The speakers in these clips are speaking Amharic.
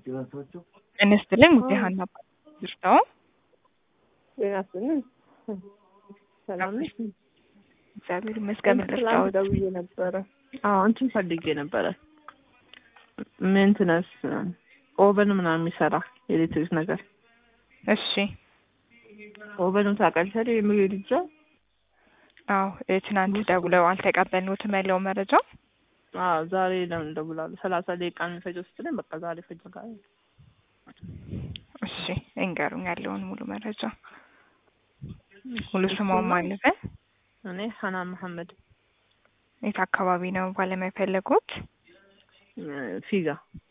ጤና ይስጥልኝ ሙጤ ሀና ዝርታው ጤና ይስጥልኝ። ሰላም ነሽ? እግዚአብሔር ይመስገን። ምን ትላንት ልርዳዎት? ደውዬ ነበረ። አዎ እንትን ፈልጌ ነበረ። ሜንትነስ ኦቨን ምናምን የሚሰራ ኤሌክትሪክ ነገር እሺ ኦቨኑን ታውቃለሽ አይደል? የምግብ ልጃ አዎ እ ትናንት ደውለው አልተቀበልነውትም ያለው መረጃ አዎ ዛሬ ለምን እደውላለሁ? ሰላሳ ደቂቃ ነው የሚፈጀው ስትለኝ በቃ ዛሬ ፈጅጋል። እሺ እንገሩኝ ያለውን ሙሉ መረጃ ሙሉ ስሟን ማለበን እኔ ሀናን መሐመድ የት አካባቢ ነው ባለሙያ የፈለጉት? እ ፊጋ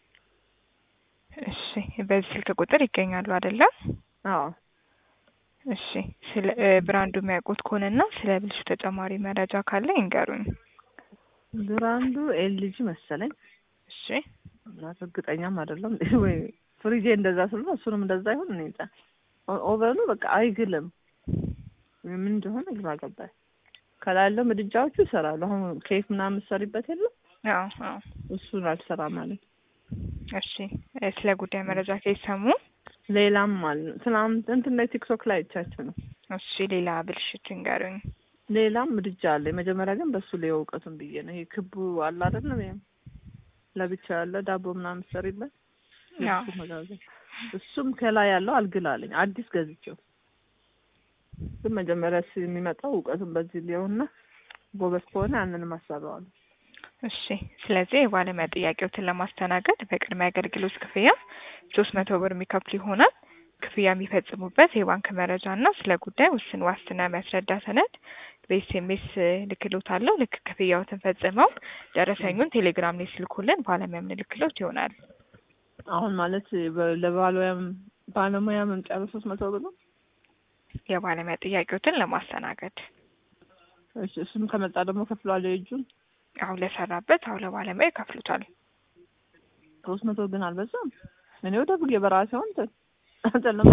እሺ በዚህ ስልክ ቁጥር ይገኛሉ አይደለም? አዎ እሺ ስለ እ ብራንዱ የሚያውቁት ከሆነና ስለ ብልሹ ተጨማሪ መረጃ ካለ ይንገሩኝ። ብራንዱ ኤልጂ መሰለኝ እሺ እና እርግጠኛም አይደለም ወይ ፍሪጄ እንደዛ ስለ እሱንም እንደዛ ይሁን እኔ እንጃ። ኦ- ኦቨኑ በቃ አይግልም ምን እንደሆነ ግራ ገባኝ። ከላይ ያለው ምድጃዎቹ ይሰራሉ። አሁን ኬክ ምናምን የምትሰሪበት የለም አዎ አዎ እሱን አልሰራም ማለት እሺ እ ስለ ጉዳይ መረጃ ከሰሙ ሌላም አለ ትናንት እንትን ላይ ቲክቶክ ላይ አይቻቸው ነው። እሺ ሌላ ብልሽት ይንገሩኝ። ሌላም ምድጃ አለ። የመጀመሪያ ግን በሱ ላይ እውቀቱን ብዬ ነው። ይሄ ክቡ አለ አይደለም? ይሄም ለብቻ ያለ ዳቦ ምናምን ሰሪበት አዎ እሱ መጋዘን እሱም ከላይ ያለው አልግላለኝ አዲስ ገዝቼው ግን መጀመሪያ ስ የሚመጣው እውቀቱን በዚህ ሊሆንና ጎበዝ ከሆነ ያንንም አሰራዋለሁ። እሺ ስለዚህ የባለሙያ ጥያቄዎትን ለማስተናገድ በቅድሚያ አገልግሎት ክፍያ ሶስት መቶ ብር የሚከፍሉ ይሆናል። ክፍያ የሚፈጽሙበት የባንክ መረጃ እና ስለ ጉዳይ ውስን ዋስትና የሚያስረዳ ሰነድ በኤስኤምኤስ ልክሎታለሁ። ልክ ክፍያዎትን ፈጽመው ደረሰኙን ቴሌግራም ላይ ስልኩልን ባለሙያ የምንልክሎት ይሆናል። አሁን ማለት በ- ለባለሙያም ባለሙያ መምጫ በሶስት መቶ ብር ነው። የባለሙያ ጥያቄዎትን ለማስተናገድ እሺ እሱም ከመጣ ደግሞ ከፍሏል የእጁን አሁን ለሰራበት አሁን ለባለሙያ ይከፍሉታል። ሶስት መቶ ግን አልበዛም። እኔ ወደ ብጌ በራሴ ሆን አንተለም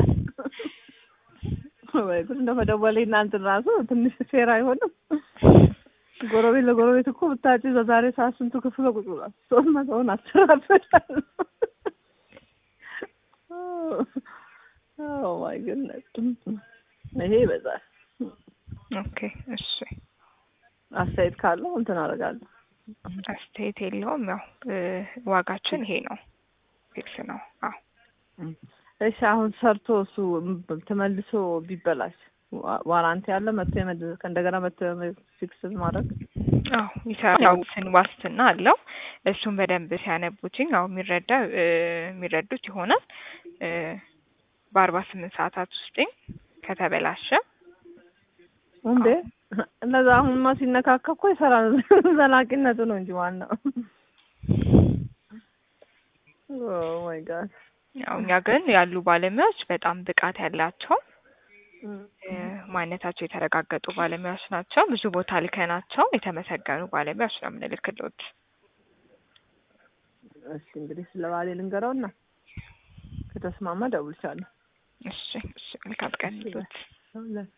ወይ ጉድ እንደ መደወሌ እናንትን ራሱ ትንሽ ፌር አይሆንም። ጎረቤት ለጎረቤት እኮ ብታጭ በዛሬ ሰዓት ስንቱ ክፍል ቁጭ ብሏል። ሶስት መቶውን አሰራበታል። ኦ ማይ ጉድነስ ይሄ ይበዛል። ኦኬ እሺ አስተያየት ካለው እንትን አደርጋለሁ። አስተያየት የለውም። ያው እ ዋጋችን ይሄ ነው፣ ፊክስ ነው። አዎ እሺ አሁን ሰርቶ እሱ ም- ተመልሶ ቢበላሽ ዋ- ዋራንቲ ያለ መጥቶ የመድ- ከእንደገና መጥቶ ፊክስ ማድረግ አዎ ይሰራል። ያው ስን ዋስትና አለው። እሱን በደንብ ሲያነቡትኝ ያው የሚረዳ እ የሚረዱት ይሆናል። እ በአርባ ስምንት ሰዓታት ውስጥኝ ከተበላሸ እንዴ እነዛ አሁንማ ሲነካካ እኮ ይሰራል። ዘላቂነቱ ነው እንጂ ዋናው። ኦ ማይ ጋድ ያው እኛ ግን ያሉ ባለሙያዎች በጣም ብቃት ያላቸው እ ማንነታቸው የተረጋገጡ ባለሙያዎች ናቸው። ብዙ ቦታ ልከናቸው የተመሰገኑ ባለሙያዎች ነው የምንልክሎት። እሺ እንግዲህ ስለ ባሌ ልንገረውና ከተስማማ ደውልቻለሁ። እሺ እሺ መልካም ቀን ይሉት።